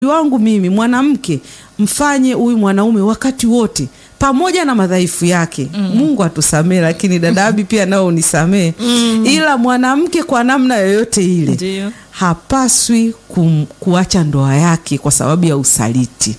wangu mimi mwanamke, mfanye huyu mwanaume wakati wote pamoja na madhaifu yake mm. Mungu atusamee, lakini dadabi pia nao unisamee mm. Ila mwanamke kwa namna yoyote ile Ndio. hapaswi kum, kuacha ndoa yake kwa sababu ya usaliti.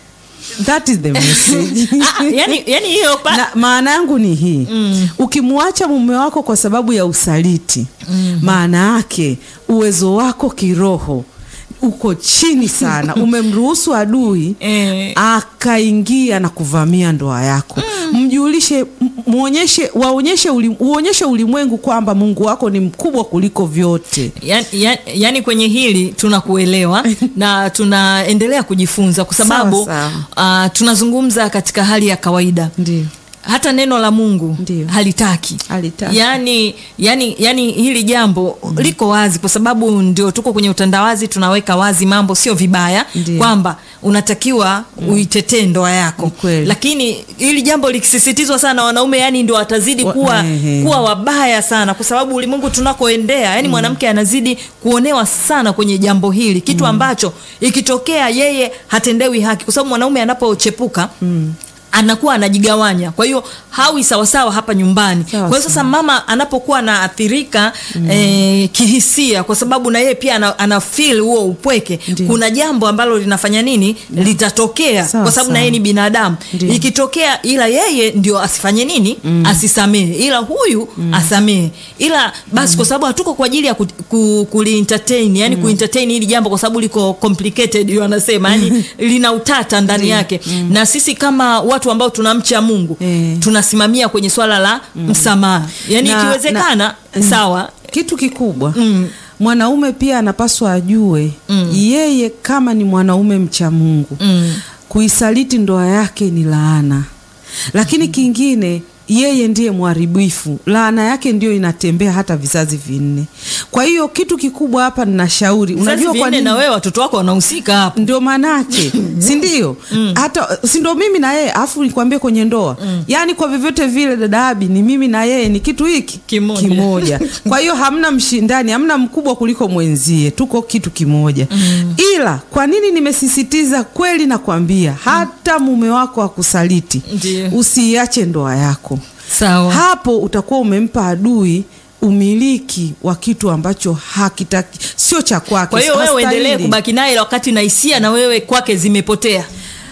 That is the message. Ah, yani, yani hiyo pa- na maana yangu ni hii Mm. ukimwacha mume wako kwa sababu ya usaliti maana yake uwezo wako kiroho uko chini sana umemruhusu adui eh, akaingia na kuvamia ndoa yako mjulishe m- muonyeshe waonyeshe uli, uonyeshe ulimwengu kwamba mungu wako ni mkubwa kuliko vyote yani, yani, yani kwenye hili tunakuelewa na tunaendelea kujifunza kwa sababu Sawa, uh, tunazungumza katika hali ya kawaida ndio hata neno la mungu Ndio. halitaki Halitaki. yani, yani, yani hili jambo liko wazi kwa sababu ndio tuko kwenye utandawazi tunaweka wazi mambo sio vibaya Ndio. kwamba unatakiwa uitetee ndoa yako Ni kweli. lakini hili jambo likisisitizwa sana wanaume yani ndio watazidi Wa- kuwa, ehe. kuwa wabaya sana kwa sababu ulimwengu tunakoendea yani mwanamke anazidi kuonewa sana kwenye jambo hili kitu ambacho ikitokea yeye hatendewi haki kwa sababu mwanaume anapochepuka anakuwa anajigawanya kwa hiyo hawi sawasawa hapa nyumbani Sawa kwa hiyo sasa mama anapokuwa anaathirika eh, kihisia kwa sababu na yeye pia ana, ana feel huo upweke Ndio. kuna jambo ambalo linafanya nini litatokea Sawa, kwa sababu na sawa. yeye ni binadamu Ndio. ikitokea ila yeye ndio asifanye nini asisamehe ila huyu asamehe ila basi kwa sababu hatuko kwa ajili ya ku, ku, kulientertain yani kuentertain hili jambo kwa sababu liko complicated wanasema yani lina utata ndani yake na sisi kama watu ambao tunamcha mungu Eh. tunasimamia kwenye swala la msamaha yani Na- ikiwezekana sawa kitu kikubwa Mm. mwanaume pia anapaswa ajue yeye kama ni mwanaume mcha mungu mm. kuisaliti ndoa yake ni laana lakini kingine yeye ndiye mharibifu laana yake ndio inatembea hata vizazi vinne kwa hiyo kitu kikubwa hapa ninashauri Vizazi unajua kwa vinne nini na wewe watoto wako wanahusika hapo ndio maanake si ndio hata si ndio mimi na yeye afu nikwambie kwenye ndoa yaani kwa vyovyote vile dada Abi ni mimi na yeye ni kitu hiki Kimoja. kimoja kwa hiyo hamna mshindani hamna mkubwa kuliko mwenzie tuko kitu kimoja ila kwa nini nimesisitiza kweli nakwambia hata mume wako akusaliti Ndio. usiiache ndoa yako sawa hapo utakuwa umempa adui umiliki wa kitu ambacho hakitaki sio cha kwake kwa hiyo wewe hastahili. uendelee kubaki naye wakati na hisia na wewe kwake zimepotea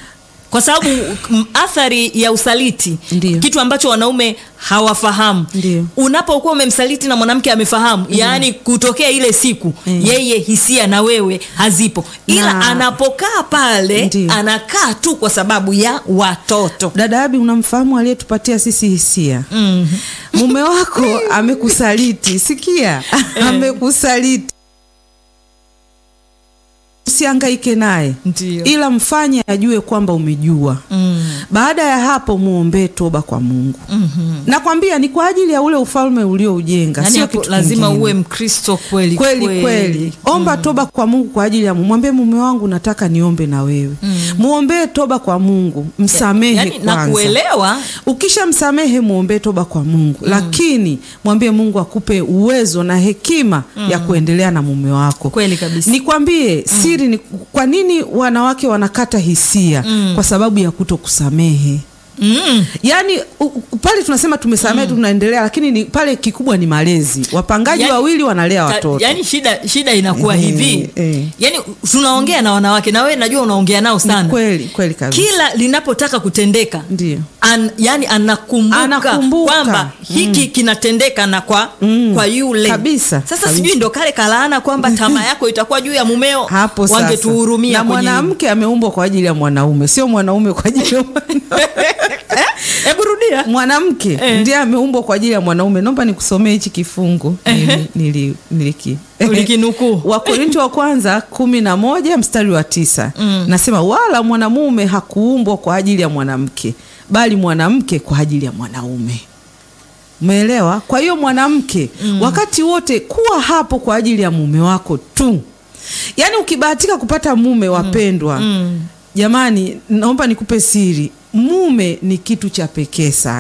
kwa sababu m- athari ya usaliti Ndio. kitu ambacho wanaume hawafahamu Ndio. unapokuwa umemsaliti na mwanamke amefahamu yaani kutokea ile siku yeye hisia na wewe hazipo ila Na- anapokaa pale Ndio. anakaa tu kwa sababu ya watoto dada Abi unamfahamu aliyetupatia sisi hisia mm. mume wako amekusaliti sikia amekusaliti usiangaike naye Ndio. ila mfanye ajue kwamba umejua Mm. baada ya hapo muombee toba kwa mungu Mhm. nakwambia ni kwa ajili ya ule ufalme ulioujenga Yaani sio hapo kitu lazima kingine. uwe mkristo kweli kweli kweli omba toba kwa mungu kwa ajili ya Mungu. mwambie mume wangu nataka niombe na wewe muombee toba kwa mungu msamehe yaani na kwanza kuelewa ukisha msamehe muombee toba kwa mungu lakini mwambie mungu akupe uwezo na hekima ya kuendelea na mume wako kweli kabisa nikwambie siri ni kwa nini wanawake wanakata hisia kwa sababu ya kuto kusamehe mm. yaani u- u- pale tunasema tumesamehe tunaendelea lakini ni, pale kikubwa ni malezi wapangaji Yaani- wawili wanalea Ta- watoto yaani shida shida inakuwa Eh, hivi eh. yaani tunaongea na wanawake na wewe najua unaongea nao sana kweli kweli kabisa kila linapotaka kutendeka ndio An, yani anakumbuka, Anakumbuka. kwamba hiki kinatendeka na kwa, Mm. kwa yule Kabisa, sasa kabisa. sijui ndo kale kalaana kwamba tamaa yako itakuwa juu ya mumeo hapo sasa wangetuhurumia na kwenye hilo. mwanamke ameumbwa kwa ajili ya mwanaume sio mwanaume kwa ajili ya mwanaume hebu rudia mwanamke Eh. ndiye ameumbwa kwa ajili ya mwanaume naomba nikusomee hichi kifungu nili, nili, niliki ulikinukuu wakorinto wa kwanza kumi na moja mstari wa tisa Mm. nasema wala mwanamume hakuumbwa kwa ajili ya mwanamke bali mwanamke kwa ajili ya mwanaume umeelewa kwa hiyo mwanamke mm. wakati wote kuwa hapo kwa ajili ya mume wako tu yaani ukibahatika kupata mume wapendwa mm. jamani naomba nikupe siri mume ni kitu cha pekee sana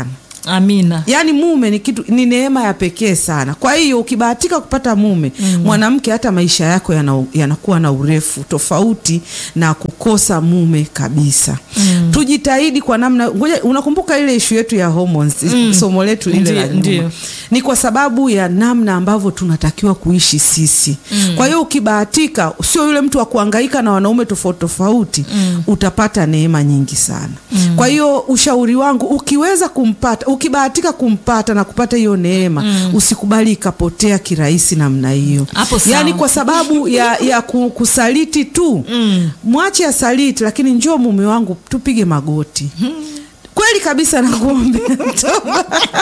amina yaani mume ni kitu ni neema ya pekee sana kwa hiyo ukibahatika kupata mume mm. mwanamke hata maisha yako yana- yanakuwa na urefu tofauti na kukosa mume kabisa mm. tujitahidi kwa namna ngoja unakumbuka ile ishu yetu ya hormones mm. somo letu lile la Ndiyo, nyuma ndiyo. ni kwa sababu ya namna ambavyo tunatakiwa kuishi sisi mm. kwa hiyo ukibahatika sio yule mtu wa kuhangaika na wanaume tofauti tofauti mm. utapata neema nyingi sana mm. kwa hiyo ushauri wangu ukiweza kumpata ukibahatika kumpata na kupata hiyo neema mm. usikubali ikapotea kirahisi namna hiyo Hapo sawa. yaani kwa sababu ya, ya ku- kusaliti tu mm. mwache asaliti lakini njoo mume wangu tupige magoti kweli kabisa nakuombea toba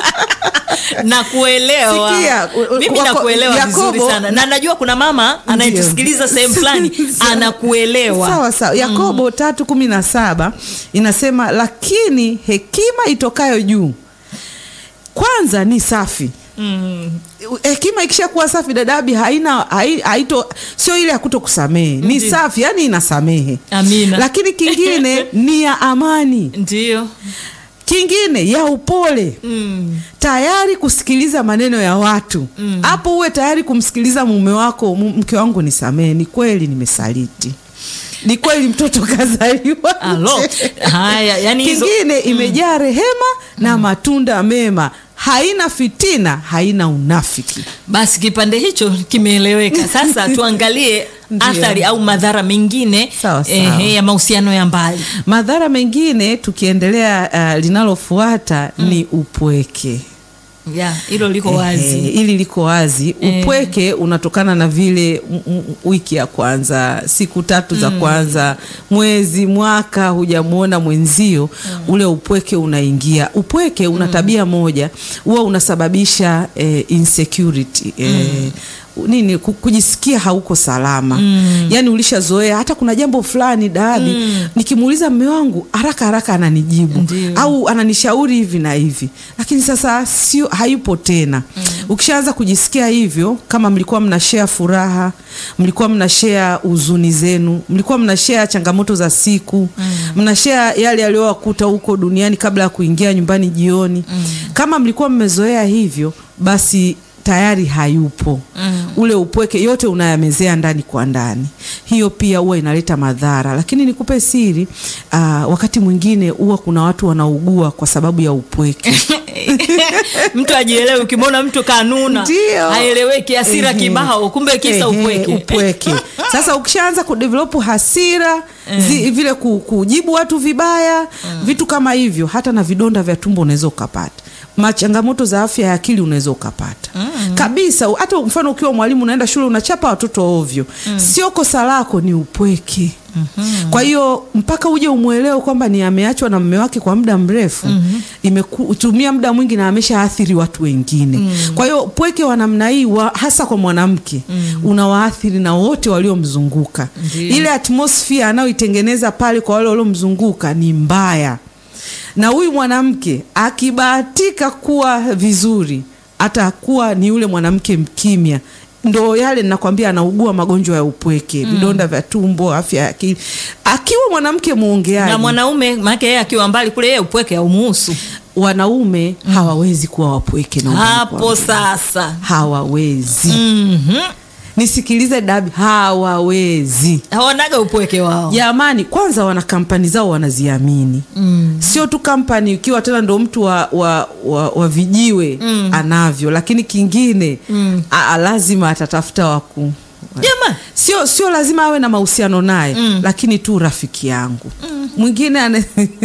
nakuelewa Sikia, u- u- mimi wako- nakuelewa Yakobo- vizuri sana na najua kuna mama anayetusikiliza sehemu fulani anakuelewa sawa sawa yakobo tatu kumi na saba inasema lakini hekima itokayo juu kwanza ni safi mm. hekima ikishakuwa safi dadabi haina hai- haito sio ile ya kuto kusamehe ni Ndiyo. safi yani inasamehe amina lakini kingine ni ya amani ndio kingine ya upole mm. tayari kusikiliza maneno ya watu hapo uwe tayari kumsikiliza mume wako "Mu- mke wangu nisamehe ni kweli nimesaliti ni kweli mtoto kazaliwa alo nje." haya yani hizo kingine imejaa rehema na matunda mema haina fitina haina unafiki basi kipande hicho kimeeleweka sasa tuangalie Ndiyo. athari au madhara mengine Sawa, sawa. ehe, ya mahusiano ya mbali madhara mengine tukiendelea uh, linalofuata ni upweke ya hilo liko Ehe, wazi ili liko wazi Eh. upweke unatokana na vile m- m- wiki ya kwanza siku tatu za kwanza mwezi mwaka hujamwona mwenzio ule upweke unaingia upweke una tabia moja huwa unasababisha eh, insecurity eh, nini ku- kujisikia hauko salama mm. yaani ulishazoea hata kuna jambo fulani daabi mm. nikimuuliza mme wangu haraka haraka ananijibu Ndiyo. au ananishauri hivi na hivi lakini sasa sio hayupo tena mm. ukishaanza kujisikia hivyo kama mlikuwa mna share furaha mlikuwa mna share huzuni zenu mlikuwa mna share changamoto za siku mm. mna share yale yaliyowakuta huko duniani kabla ya kuingia nyumbani jioni mm. kama mlikuwa mmezoea hivyo basi tayari hayupo mm. ule upweke yote unayamezea ndani kwa ndani hiyo pia huwa inaleta madhara lakini nikupe siri uh, wakati mwingine huwa kuna watu wanaugua kwa sababu ya upweke mtu ajielewe ukimwona mtu kanuna Ndio. haeleweki hasira Ehe. kibao kumbe kisa Ehe, upweke upweke. Sasa ukishaanza kudevelop hasira zi, vile ku, kujibu watu vibaya vitu kama hivyo, hata na vidonda vya tumbo unaweza ukapata machangamoto za afya ya akili unaweza ukapata kabisa. Hata mfano ukiwa mwalimu unaenda shule unachapa watoto ovyo, sio kosa lako, ni upweke. Kwa hiyo mpaka uje umwelewe kwamba ni ameachwa na mume wake kwa muda mrefu, imetumia muda mwingi na ameshaathiri watu wengine. Kwa hiyo upweke wa namna hii wa, hasa kwa mwanamke unawaathiri na wote waliomzunguka. Ndiyo. Ile atmosphere anayoitengeneza pale kwa wale waliomzunguka ni mbaya, na huyu mwanamke akibahatika kuwa vizuri, atakuwa ni yule mwanamke mkimya ndo yale nakwambia anaugua magonjwa ya upweke vidonda vya tumbo afya ya akili akiwa mwanamke mwongeaji na mwanaume maake yeye akiwa mbali kule yeye upweke haumuhusu wanaume hawawezi kuwa wapweke na undani hapo kwa- sasa hawawezi Mhm. nisikilize dabi hawawezi hawanaga upweke wao jamani kwanza wana kampani zao wanaziamini Mm. sio tu kampani ukiwa tena ndo mtu wa, wa, wa, wa vijiwe anavyo lakini kingine Mm. a, lazima atatafuta waku Jamani. sio sio lazima awe na mahusiano naye Mm. lakini tu rafiki yangu mwingine ana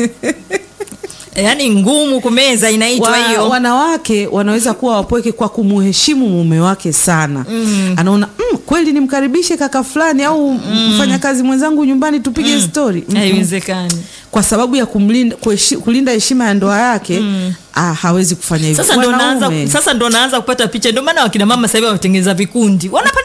yaani ngumu kumeza inaitwa wa, hiyo wanawake wanaweza kuwa wapweke kwa kumuheshimu mume wake sana Mm. anaona mm, kweli nimkaribishe kaka fulani au mfanyakazi mwenzangu nyumbani tupige stori Mm-mm. haiwezekani kwa sababu ya kumlinda, kuheshi, kulinda heshima ya ndoa yake ah, hawezi kufanya hivyo sasa ndo naanza Wanaume, sasa ndo naanza kupata picha ndio maana wakina mama sasa hivi wametengeneza vikundi wanapata raha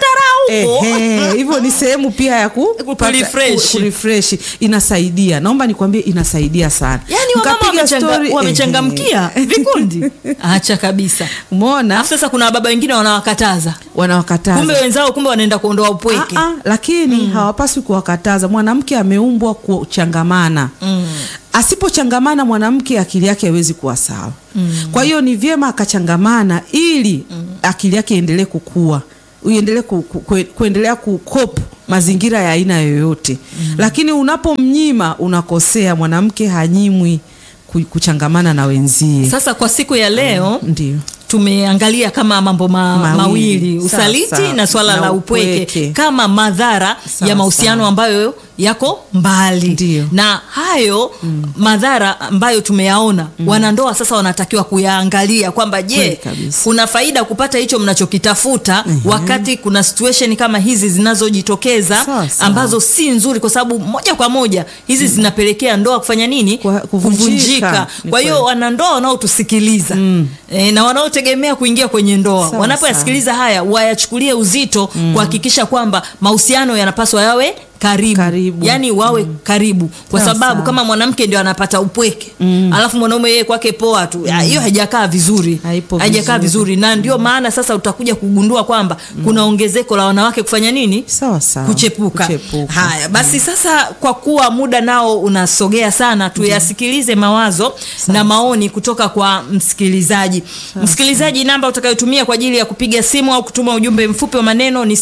huko Ehe, hivyo ni sehemu pia ya ku, Kurefresh. ku- kurefresh. inasaidia naomba nikwambie inasaidia sana yaani wamama Mkapiga wamechanga- story, wamechangamkia ehe. vikundi acha kabisa umeona alafu sasa kuna baba wengine wanawakataza wanawakataza kumbe wenzao kumbe wanaenda kuondoa upweke Ah, ah, lakini hawapaswi kuwakataza mwanamke ameumbwa kuchangamana Mm. asipochangamana mwanamke akili yake haiwezi kuwa sawa kwa hiyo ni vyema akachangamana ili akili yake iendelee kukua iendelee ku, ku, ku, kuendelea kukopu mazingira ya aina yoyote lakini unapomnyima unakosea mwanamke hanyimwi ku- kuchangamana na wenzie sasa kwa siku ya leo ndio tumeangalia kama mambo ma, Mawili. mawili Sawa, usaliti sawa. na swala Na la upweke, upweke. kama madhara Sawa, ya mahusiano sawa. ambayo yako mbali Ndio. na hayo madhara ambayo tumeyaona wanandoa sasa wanatakiwa kuyaangalia kwamba je Kweli kabisa. kuna faida kupata hicho mnachokitafuta wakati kuna situation kama hizi zinazojitokeza Sawa, sawa. ambazo si nzuri kwa sababu moja kwa moja hizi zinapelekea ndoa kufanya nini Kwa- kuvunjika. Ni kwa hiyo kweli. wanandoa wanaotusikiliza Mm. e, na wanaotegemea kuingia kwenye ndoa Sawa, wanapoyasikiliza haya wayachukulie uzito kuhakikisha kwamba mahusiano yanapaswa yawe karibu, Karibu. yaani wawe karibu kwa Sawa, sababu sawa. kama mwanamke ndio anapata upweke alafu mwanaume yeye kwake poa tu ya, hiyo haijakaa vizuri Haipo haijakaa vizuri. vizuri na ndio maana sasa utakuja kugundua kwamba kuna ongezeko la wanawake kufanya nini sawa sawa kuchepuka. Kuchepuka. Haya basi, sasa kwa kuwa muda nao unasogea sana, tuyasikilize mawazo na maoni kutoka kwa msikilizaji. Msikilizaji, namba utakayotumia kwa ajili ya kupiga simu au kutuma ujumbe mfupi wa maneno ni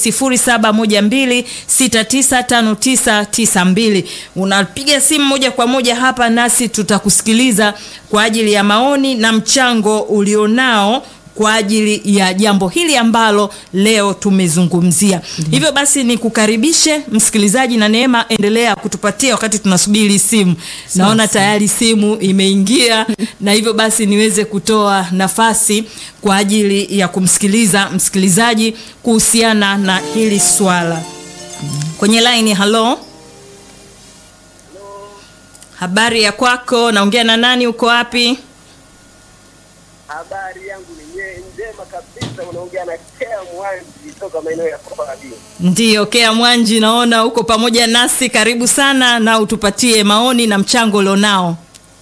0712695992. Unapiga simu moja kwa moja hapa, nasi tutakusikiliza kwa ajili ya maoni na mchango ulionao kwa ajili ya jambo hili ambalo leo tumezungumzia. Hivyo basi ni kukaribishe msikilizaji na Neema, endelea kutupatia wakati tunasubiri simu. Naona tayari simu imeingia, na hivyo basi niweze kutoa nafasi kwa ajili ya kumsikiliza msikilizaji kuhusiana na hili swala. Kwenye line, halo, habari ya kwako? Naongea na nani? Uko wapi? Habari yangu ni nye- njema kabisa. Unaongea na Kea Mwanji toka maeneo ya Kobabi. Ndiyo, Kea Mwanji, naona uko pamoja nasi. Karibu sana na utupatie maoni na mchango ulionao.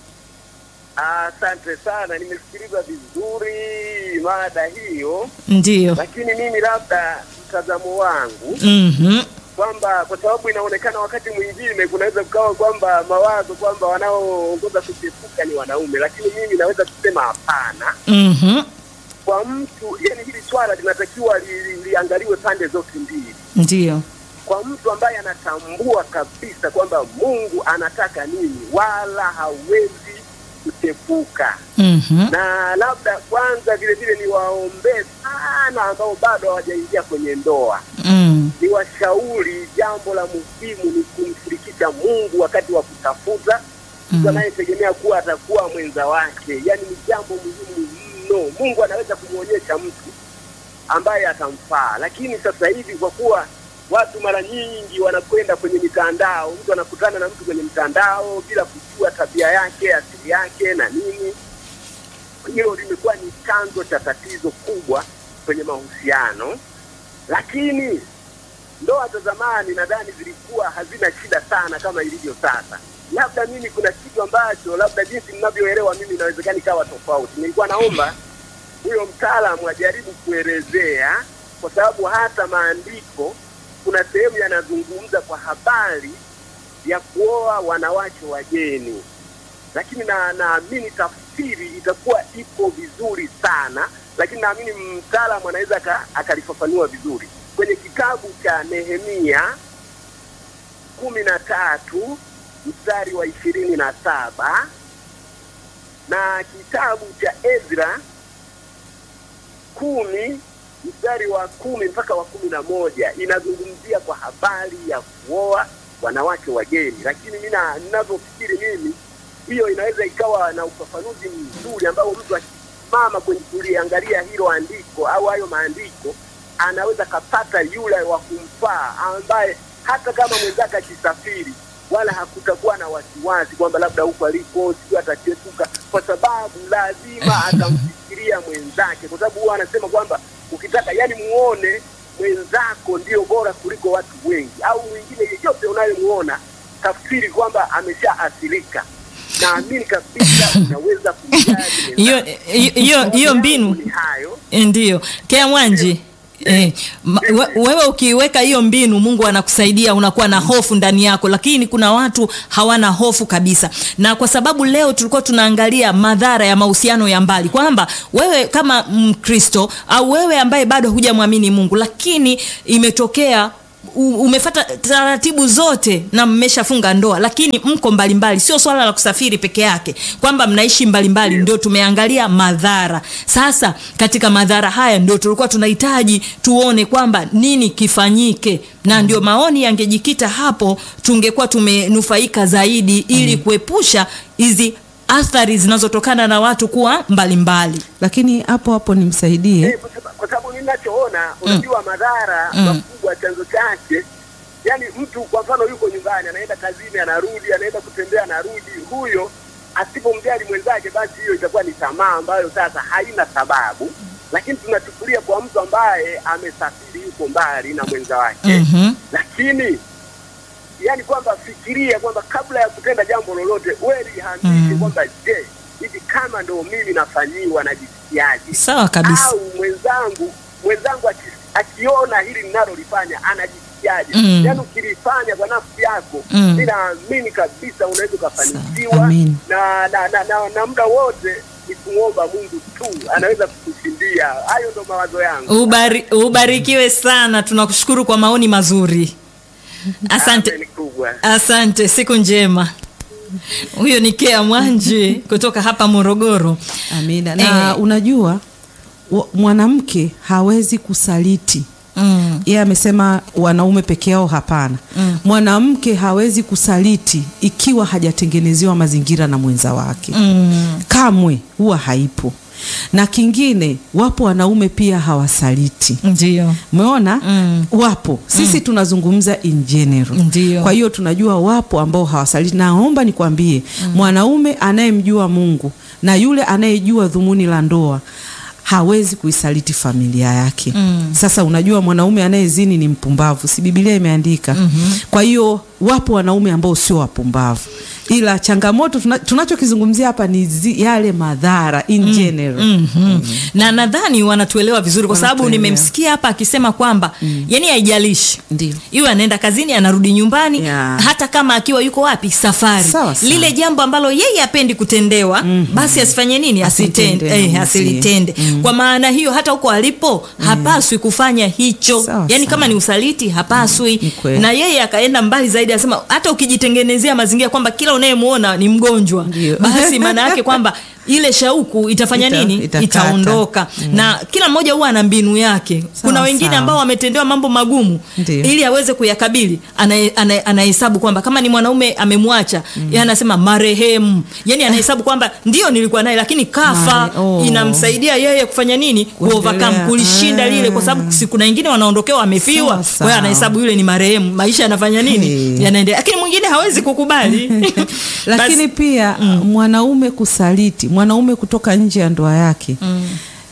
Asante sana, nimesikiliza vizuri mada hiyo, Ndiyo. lakini mimi labda mtazamo wangu Mhm. kwamba kwa sababu inaonekana wakati mwingine kunaweza kukawa kwamba mawazo kwamba wanaoongoza kuchepuka ni wanaume, lakini mimi naweza kusema hapana. Mhm. Kwa mtu yani, hili swala linatakiwa li, li, liangaliwe pande zote mbili. Ndiyo. kwa mtu ambaye anatambua kabisa kwamba Mungu anataka nini, wala hawezi kuchepuka. Mhm. Na labda kwanza vile vile niwaombee sana ambao bado hawajaingia kwenye ndoa, Mm. niwashauri jambo la muhimu ni kumshirikisha Mungu wakati wa kutafuta mtu anayetegemea kuwa atakuwa mwenza wake. Yaani ni jambo muhimu mno. Mungu anaweza kumwonyesha mtu ambaye atamfaa, lakini sasa hivi kwa kuwa watu mara nyingi wanakwenda kwenye mitandao, mtu anakutana na mtu kwenye mtandao bila kujua tabia yake, asili yake na nini. Hilo limekuwa ni chanzo cha tatizo kubwa kwenye mahusiano, lakini ndoa za zamani nadhani zilikuwa hazina shida sana kama ilivyo sasa. Labda mimi kuna kitu ambacho labda jinsi ninavyoelewa mimi inawezekana ikawa tofauti. Nilikuwa naomba huyo mtaalamu ajaribu kuelezea, kwa sababu hata maandiko kuna sehemu yanazungumza kwa habari ya kuoa wanawake wageni, lakini na naamini tafsiri itakuwa ipo vizuri sana, lakini naamini mtaalamu anaweza aka- akalifafanua vizuri kwenye kitabu cha Nehemia kumi na tatu mstari wa ishirini na saba na kitabu cha Ezra kumi mstari wa kumi mpaka wa kumi na moja inazungumzia kwa habari ya kuoa wanawake wageni, lakini mimi na- ninavyofikiri mimi hiyo inaweza ikawa na ufafanuzi mzuri ambao mtu akisimama kwenye kuliangalia hilo andiko au hayo maandiko anaweza kapata yule wa kumfaa ambaye hata kama mwenzake akisafiri wala hakutakuwa na wasiwasi kwamba labda huko aliko sio atachepuka, kwa sababu lazima atamfikiria mwenzake, kwa sababu huwa anasema kwamba ukitaka yani muone mwenzako ndio bora kuliko watu wengi, au mwingine yeyote unayemuona, tafsiri kwamba ameshaathirika. Naamini kabisa unaweza kumjali hiyo mwenzako. hiyo- hiyo hiyo mbinu Ni hayo ndio kea mwanji Eh, ma- we- wewe ukiweka hiyo mbinu mungu anakusaidia unakuwa na hofu ndani yako lakini kuna watu hawana hofu kabisa na kwa sababu leo tulikuwa tunaangalia madhara ya mahusiano ya mbali kwamba wewe kama mkristo au wewe ambaye bado hujamwamini mungu lakini imetokea u- umefata taratibu zote na mmeshafunga ndoa lakini mko mbalimbali sio swala la kusafiri peke yake kwamba mnaishi mbalimbali ndio tumeangalia madhara sasa katika madhara haya ndio tulikuwa tunahitaji tuone kwamba nini kifanyike na ndio maoni yangejikita hapo tungekuwa tumenufaika zaidi ili kuepusha hizi athari zinazotokana na watu kuwa mbalimbali lakini hapo hapo nimsaidie Eh, kwa sababu- kwa sababu ninachoona unajua madhara Mm. makubwa chanzo chake yani mtu kwa mfano yuko nyumbani anaenda kazini anarudi anaenda kutembea anarudi huyo asipomjali mwenzake basi hiyo itakuwa ni tamaa ambayo sasa haina sababu lakini tunachukulia kwa mtu ambaye amesafiri yuko mbali na mwenza wake mm-hmm. lakini yani kwamba fikiria kwamba kabla ya kutenda jambo lolote we lihambishi Mm. kwamba je hivi kama ndo mimi nafanyiwa najisikiaje sawa kabisa au mwenzangu mwenzangu aki, akiona hili ninalolifanya anajisikiaje Mm. yaani ukilifanya kwa nafsi yako Mm. mi naamini kabisa unaweza ukafanikiwa Sawa. Amin. na na, na, na, na muda wote ni kumwomba mungu tu anaweza kukushindia hayo ndo mawazo yangu Ubari, ubarikiwe sana tunakushukuru kwa maoni mazuri asante Amen kubwa asante siku njema huyo ni kea mwanji kutoka hapa morogoro amina na Eh. unajua wa- mwanamke hawezi kusaliti mm. yeye amesema wanaume peke yao hapana Mm. mwanamke hawezi kusaliti ikiwa hajatengenezewa mazingira na mwenza wake Mm. kamwe huwa haipo na kingine wapo wanaume pia hawasaliti ndio umeona Mm. wapo sisi tunazungumza in general Ndio. kwa hiyo tunajua wapo ambao hawasaliti naomba nikwambie mwanaume anayemjua mungu na yule anayejua dhumuni la ndoa hawezi kuisaliti familia yake Mm. sasa unajua mwanaume anayezini ni mpumbavu si bibilia imeandika mm-hmm. kwa hiyo wapo wanaume ambao sio wapumbavu ila changamoto tuna, tunachokizungumzia hapa ni zi, yale madhara in general mm-hmm. na nadhani wanatuelewa vizuri kwa sababu Wanatuelewa. nimemsikia hapa akisema kwamba mm. yani haijalishi Ndio. iwe anaenda kazini anarudi nyumbani Yeah. hata kama akiwa yuko wapi safari Sawa, sawa. lile jambo ambalo yeye apendi kutendewa mm-hmm. basi asifanye nini Asitende, asitende eh, mm, asilitende mm. kwa maana hiyo hata huko alipo hapaswi kufanya hicho Sawa, yani sawa. kama ni usaliti hapaswi Ni kweli. na yeye akaenda mbali zaidi anasema hata ukijitengenezea mazingira kwamba kila unayemuona ni mgonjwa Ndio. basi maana yake kwamba ile shauku itafanya Ita- nini itakata. itaondoka na kila mmoja huwa ana mbinu yake kuna wengine sawa. ambao wametendewa mambo magumu Ndio. ili aweze kuyakabili anahe- anahe- anahesabu kwamba kama ni mwanaume amemwacha mm. yeye anasema marehemu yani anahesabu kwamba ndio nilikuwa naye lakini kafa Mare- oh. inamsaidia yeye kufanya nini kuovercome Kuendelea. kulishinda Ah. lile kwa sababu si kuna wengine wanaondokewa amefiwa Sawa, kwa sawa. hiyo anahesabu yule ni marehemu maisha yanafanya nini Hey. yanaendelea lakini mwingine hawezi kukubali lakini Basi- pia mwanaume kusaliti mwanaume kutoka nje ya ndoa yake mm.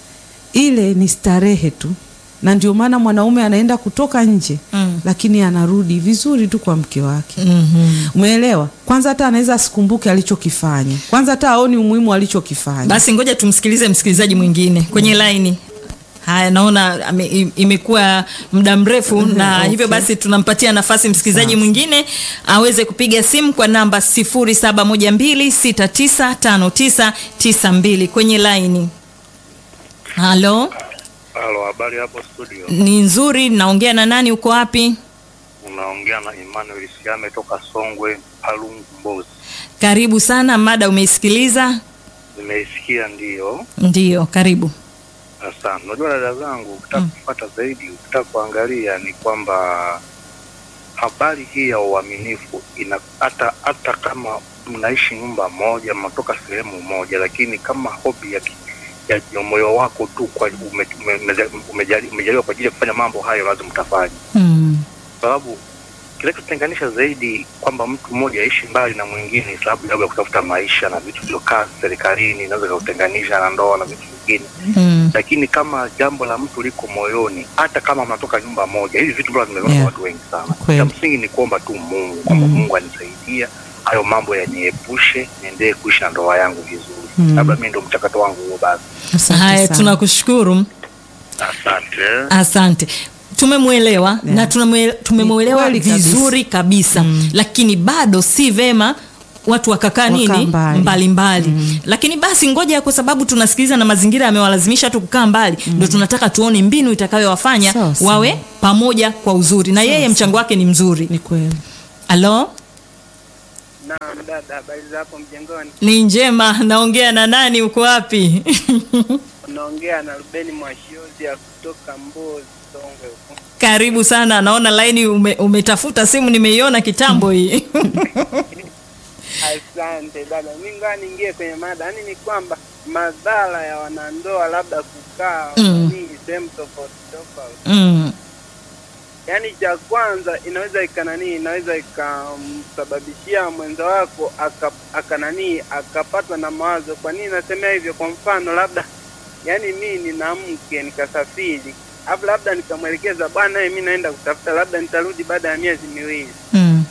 ile ni starehe tu na ndio maana mwanaume anaenda kutoka nje Mm. lakini anarudi vizuri tu kwa mke wake mm-hmm. umeelewa kwanza hata anaweza asikumbuke alichokifanya kwanza hata aoni umuhimu alichokifanya basi ngoja tumsikilize msikilizaji mwingine kwenye laini haya naona ame, im- imekuwa muda mrefu na Okay. hivyo basi tunampatia nafasi msikilizaji Sawa. mwingine aweze kupiga simu kwa namba 0712695992 kwenye laini halo Halo, habari hapo studio. ni nzuri naongea na nani uko wapi Unaongea na Emmanuel Siame toka Songwe, Palungu, Mbozi. karibu sana mada umeisikiliza Nimeisikia ndiyo. ndiyo karibu Asante. Unajua dada zangu, ukitaka kufuata zaidi, ukitaka kuangalia ni kwamba habari hii ya uaminifu ina hata hata kama mnaishi nyumba moja, mnatoka sehemu moja, lakini kama hobi ya ki- ya ya moyo wako tu kwa ume- ume- umeja- umejali- umejaliwa kwa ajili ya kufanya mambo hayo, lazima mtafanya mm. sababu kinachotenganisha zaidi kwamba mtu mmoja aishi mbali na mwingine sababu labda ya kutafuta maisha na vitu vilivyokaa serikalini inaweza ikakutenganisha na ndoa na vitu vingine mm. lakini kama jambo la mtu liko moyoni, hata kama mnatoka nyumba moja, hivi vitu bado vimeona Yeah. watu wengi sana. Kweli. Cha msingi ni kuomba tu Mungu kwamba Mungu anisaidia hayo mambo yaniepushe, niendelee kuishi na ndoa yangu vizuri. Mm. Labda mimi ndo mchakato wangu huo. Basi Asante haya sana. tunakushukuru asante. asante tumemwelewa Yeah. na tunamwe- tumemwelewa Ni kweli kabisa. vizuri kabisa lakini bado si vema watu wakakaa Wakaa nini mbali. mbalimbali lakini basi ngoja kwa sababu tunasikiliza na mazingira yamewalazimisha hatu kukaa mbali ndo tunataka tuone mbinu itakayowafanya Sawa, sawa. wawe pamoja kwa uzuri na yeye mchango wake ni mzuri Ni kweli. alo Naam dada, habari za hapo mjengoni? ni njema naongea na nani uko wapi Unaongea na Rubeni Mwashiozi ya kutoka Mbozi, Songwe huko. karibu sana naona laini ume, umetafuta simu nimeiona kitambo hii Asante dada, mimi ngoja niingie kwenye mada. Yaani ni kwamba madhara ya wanandoa labda kukaa Mm. nini sehemu tofauti tofauti. mm. Yaani cha kwanza inaweza ikanani, inaweza ikamsababishia mwenza wako aka- akanani akapatwa na mawazo. Kwa nini nasemea hivyo? Kwa mfano labda, yaani mimi nina mke nikasafiri, alafu labda nikamwelekeza bwana, mimi naenda kutafuta, labda nitarudi baada ya miezi miwili Mm.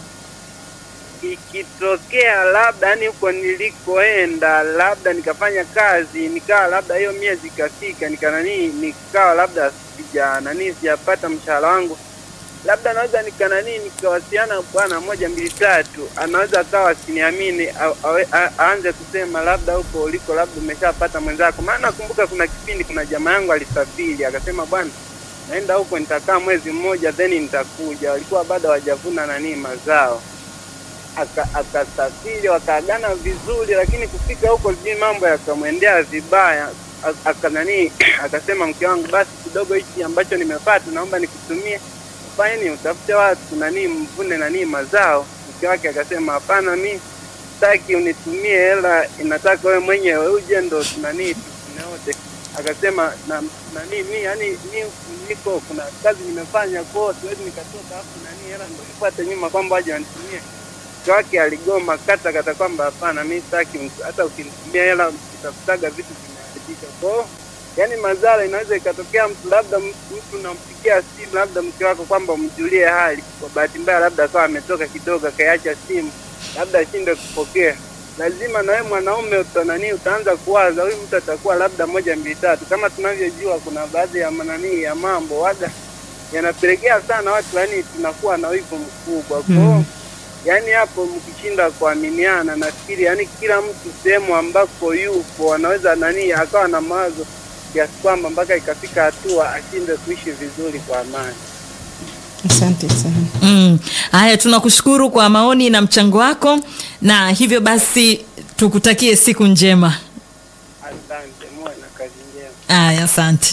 ikitokea labda yani huko nilikoenda labda nikafanya kazi nikawa labda hiyo miezi ikafika nikananii nikawa labda sija nani sijapata mshahara wangu labda naweza nikananii nikawasiliana bwana moja mbili tatu anaweza akawa asiniamini au- awe- a- aanze kusema labda huko uliko labda umeshapata mwenzako maana nakumbuka kuna kipindi kuna jamaa yangu alisafiri akasema bwana naenda huko nitakaa mwezi mmoja then nitakuja walikuwa bado hawajavuna nanii mazao aka- akasafiri wakaagana vizuri, lakini kufika huko sijui mambo yakamwendea vibaya. A- aka nani akasema mke wangu, basi kidogo hichi ambacho nimepata naomba nikutumie fanye ni utafute watu nani mvune nani mazao. Mke wake akasema hapana, mi sitaki unitumie hela, inataka wewe mwenyewe uje ndo nani tufune wote. Akasema na nani mi yani mi niko kuna kazi nimefanya kwao, siwezi nikatoka afu nani hela ndo ifuate nyuma kwamba waje wanitumie mke wake aligoma kata kata kwamba hapana, mi sitaki, mtu- hata ukinitumia hela utafutaga vitu vimeharibika. Kwao yani madhara inaweza ikatokea mtu labda m- mtu unampigia simu labda mke wako kwamba umjulie hali, kwa bahati mbaya labda akawa ametoka kidogo akaiacha simu, labda ashinde kupokea lazima na wewe mwanaume utanani utaanza kuwaza huyu mtu atakuwa labda moja mbili tatu. Kama tunavyojua kuna baadhi ya mananii ya mambo waga yanapelekea sana watu yani tunakuwa na wivu mkubwa kwao Mm. yaani hapo mkishinda kuaminiana, nafikiri yani kila mtu sehemu ambako yupo anaweza nani akawa na mawazo kiasi kwamba mpaka ikafika hatua ashinde kuishi vizuri kwa amani. Asante sana. Mm. Haya, tunakushukuru kwa maoni na mchango wako, na hivyo basi tukutakie siku njema. Asante, muwe na kazi njema. Haya, asante.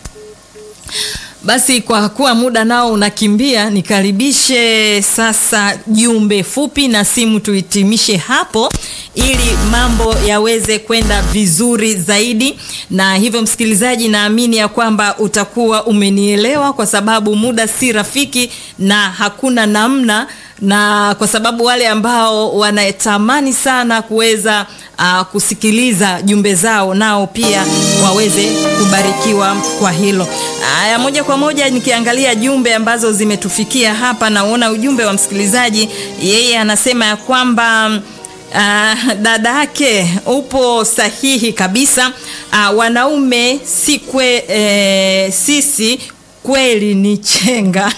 Basi kwa kuwa muda nao unakimbia, nikaribishe sasa jumbe fupi na simu tuhitimishe hapo ili mambo yaweze kwenda vizuri zaidi. Na hivyo, msikilizaji, naamini ya kwamba utakuwa umenielewa, kwa sababu muda si rafiki na hakuna namna, na kwa sababu wale ambao wanatamani sana kuweza uh, kusikiliza jumbe zao nao pia waweze kubarikiwa kwa hilo. Haya, moja kwa moja nikiangalia jumbe ambazo zimetufikia hapa, naona ujumbe wa msikilizaji, yeye anasema ya kwamba Uh, dada yake upo sahihi kabisa. Uh, wanaume si kwe, eh, sisi kweli ni chenga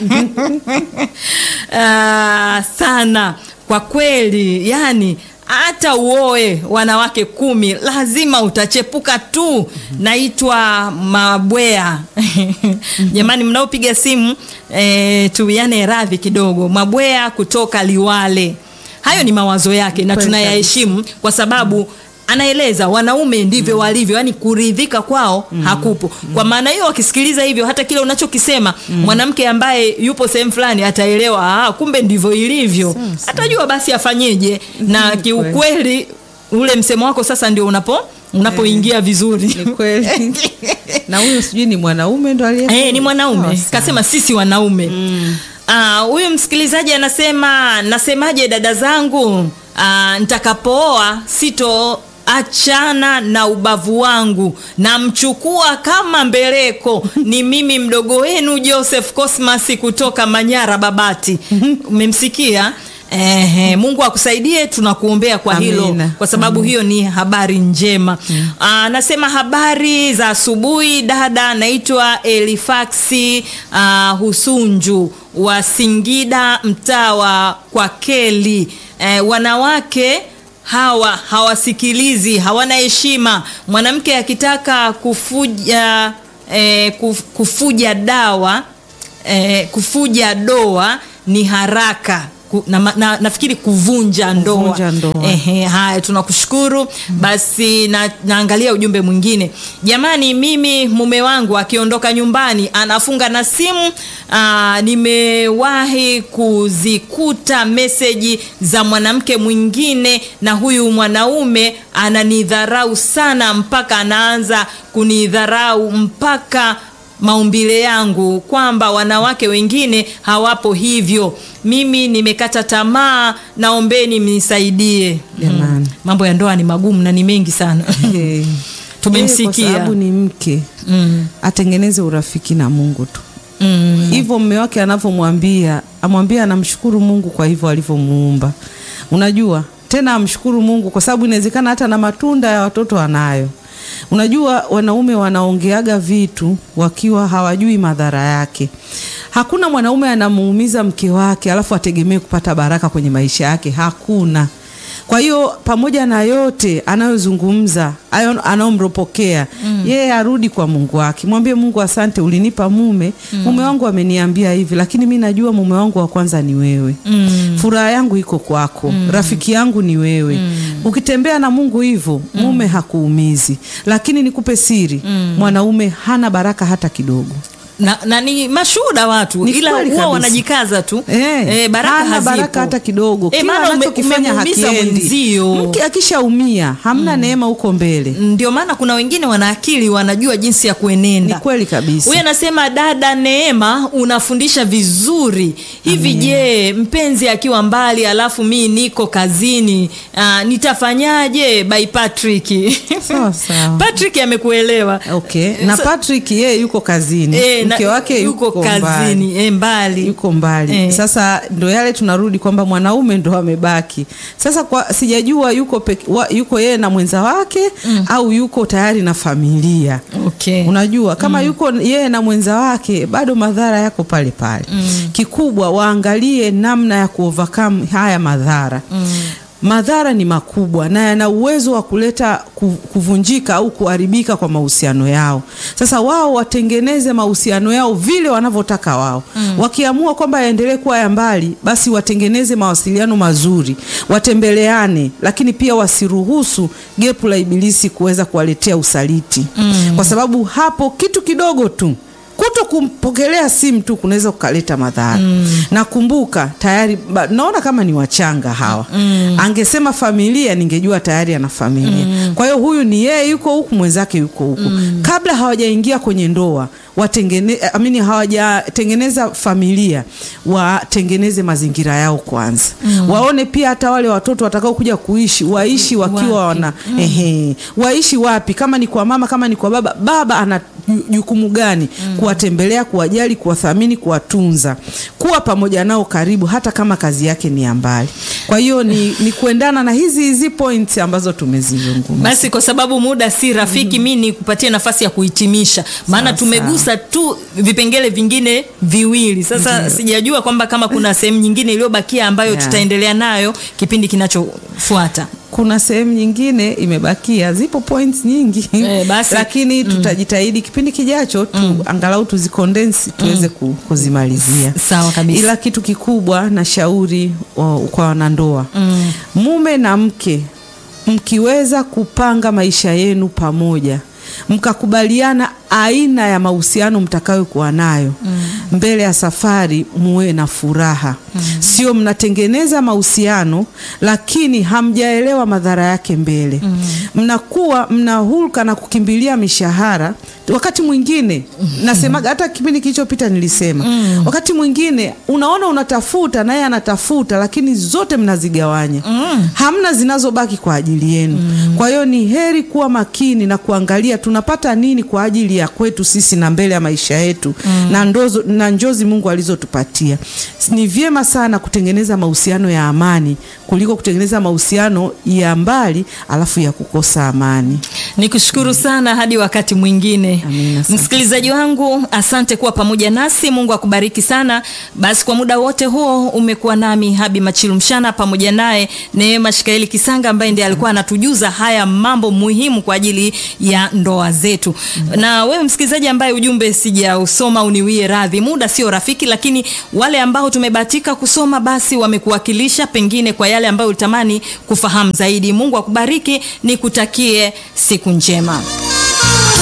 uh, sana kwa kweli, yani hata uoe wanawake kumi lazima utachepuka tu. Naitwa Mabwea. Jamani, mnaopiga simu eh, tuiane radhi kidogo. Mabwea kutoka Liwale. Hayo ni mawazo yake na Kweli tunayaheshimu kwa sababu anaeleza wanaume ndivyo walivyo, yani kuridhika kwao hakupo. Kwa maana hiyo, wakisikiliza hivyo, hata kile unachokisema mwanamke ambaye yupo sehemu fulani ataelewa, ah, kumbe ndivyo ilivyo, Sawa, sawa. atajua basi afanyeje. Na kiukweli ule msemo wako sasa ndio unapo unapoingia vizuri. Ni kweli. na huyu sijui ni mwanaume ndo aliye Eh, ni mwanaume Sawa, sawa. kasema sisi wanaume Ah, huyu msikilizaji anasema nasemaje dada zangu ah, nitakapooa sito achana na ubavu wangu namchukua kama mbeleko ni mimi mdogo wenu joseph cosmas kutoka manyara babati umemsikia Ehe, mungu akusaidie tunakuombea kwa hilo Amina. kwa sababu hiyo ni habari njema anasema habari za asubuhi dada naitwa elifaksi uh, husunju wa singida mtaa wa kwa keli eh, wanawake hawa hawasikilizi hawana heshima mwanamke akitaka kufuja eh, kuf, kufuja dawa eh, kufuja doa ni haraka Ku- na, na, nafikiri kuvunja ndoa, Kuvunja ndoa. Ehe, haya tunakushukuru basi na, naangalia ujumbe mwingine jamani mimi mume wangu akiondoka nyumbani anafunga na simu aa, nimewahi kuzikuta meseji za mwanamke mwingine na huyu mwanaume ananidharau sana mpaka anaanza kunidharau mpaka maumbile yangu kwamba wanawake wengine hawapo hivyo mimi nimekata tamaa naombeni mnisaidie Jamani. mambo ya ndoa ni magumu na ni mengi sana Eh, Tumemsikia. yeye kwa sababu ni mke mm. atengeneze urafiki na mungu tu Mm. hivyo mme wake anavyomwambia amwambie anamshukuru mungu kwa hivyo alivyomuumba unajua tena amshukuru mungu kwa sababu inawezekana hata na matunda ya watoto anayo unajua wanaume wanaongeaga vitu wakiwa hawajui madhara yake hakuna mwanaume anamuumiza mke wake alafu ategemee kupata baraka kwenye maisha yake hakuna kwa hiyo pamoja na yote anayozungumza ayo- anayomropokea mm. yeye arudi kwa mungu wake mwambie mungu asante ulinipa mume mm. mume wangu ameniambia hivi lakini mi najua mume wangu wa kwanza ni wewe Mm. furaha yangu iko kwako mm. rafiki yangu ni wewe mm. ukitembea na mungu hivyo mume hakuumizi lakini nikupe siri mm. mwanaume hana baraka hata kidogo na, na ni mashuhuda watu Ni ila kweli huwa kabisa. wanajikaza tu Eh, Eh, baraka hana hazipo. baraka hata kidogo Eh, kila maana ume- anachokifanya umemuumiza hakiendi mwenzio. mke akishaumia hamna neema huko mbele ndio maana kuna wengine wana akili wanajua jinsi ya ni kuenenda kweli kabisa huyu anasema dada neema unafundisha vizuri hivi je mpenzi akiwa mbali alafu mi niko kazini uh, nitafanyaje by patrick Sawa, sawa. patrick amekuelewa okay na Sa- patrick yeye yuko kazini Eh, na- mke wake yuko, mbali. kazini eh, mbali yuko mbali Eh. sasa ndo yale tunarudi kwamba mwanaume ndo amebaki sasa kwa sijajua yuko peke, wa, yuko yeye na mwenza wake mm. au yuko tayari na familia okay. unajua kama mm. yuko yeye na mwenza wake bado madhara yako pale pale mm. kikubwa waangalie namna ya kuovercome haya madhara mm madhara ni makubwa na yana uwezo wa kuleta ku- kuvunjika au kuharibika kwa mahusiano yao sasa wao watengeneze mahusiano yao vile wanavyotaka wao mm. wakiamua kwamba yaendelee kuwa ya mbali basi watengeneze mawasiliano mazuri watembeleane lakini pia wasiruhusu gepu la ibilisi kuweza kuwaletea usaliti mm. kwa sababu hapo kitu kidogo tu kuto kumpokelea simu tu kunaweza kukaleta madhara mm. nakumbuka tayari ba, naona kama ni wachanga hawa mm. angesema familia ningejua tayari ana familia mm. kwa hiyo huyu ni yeye yuko huku mwenzake yuko huku mm. kabla hawajaingia kwenye ndoa watengene, amini hawajatengeneza familia watengeneze mazingira yao kwanza mm. waone pia hata wale watoto watakao kuja kuishi waishi wakiwa Wapi? wana mm. ehe, waishi wapi kama ni kwa mama kama ni kwa baba baba ana ju- jukumu gani mm. kuwatembelea kuwajali kuwathamini kuwatunza kuwa pamoja nao karibu hata kama kazi yake ni ya mbali kwa hiyo ni, ni kuendana na hizi hizi points ambazo tumezizungumza basi kwa sababu muda si rafiki mm. mi nikupatie nafasi ya kuhitimisha maana Sawa, tumegusa tu vipengele vingine viwili sasa sijajua kwamba kama kuna sehemu nyingine iliyobakia ambayo Yeah. tutaendelea nayo kipindi kinachofuata kuna sehemu nyingine imebakia zipo points nyingi Eh, basi. lakini tutajitahidi kipindi kijacho tu angalau tuzikondensi tuweze ku, kuzimalizia sawa kabisa ila kitu kikubwa na shauri wa, kwa wanandoa Mm. mume na mke mkiweza kupanga maisha yenu pamoja mkakubaliana aina ya mahusiano mtakayokuwa nayo mbele ya safari, muwe na furaha. Sio mnatengeneza mahusiano lakini hamjaelewa madhara yake mbele. Mnakuwa mna hulka na kukimbilia mishahara. Wakati mwingine nasemaga, hata kipindi kilichopita nilisema, wakati mwingine unaona unatafuta naye anatafuta, lakini zote mnazigawanya, hamna zinazobaki kwa ajili yenu. Kwa hiyo ni heri kuwa makini na kuangalia tunapata nini kwa ajili ya kwetu sisi na mbele ya maisha yetu na, ndozo, na njozi Mungu alizotupatia. Ni vyema sana kutengeneza mahusiano ya amani kuliko kutengeneza mahusiano ya mbali alafu ya kukosa amani. Nikushukuru sana hadi wakati mwingine. Amina, asante. Msikilizaji wangu, asante kuwa pamoja nasi. Mungu akubariki sana. Basi kwa muda wote huo umekuwa nami Habi Machilu Mshana pamoja naye Neema Shikaeli Kisanga ambaye ndiye alikuwa anatujuza haya mambo muhimu kwa ajili ya ndoa zetu. Na wewe msikilizaji ambaye ujumbe sijausoma, uniwie radhi, muda sio rafiki, lakini wale ambao tumebahatika kusoma basi wamekuwakilisha pengine kwa yale ambayo ulitamani kufahamu zaidi. Mungu akubariki, nikutakie siku njema.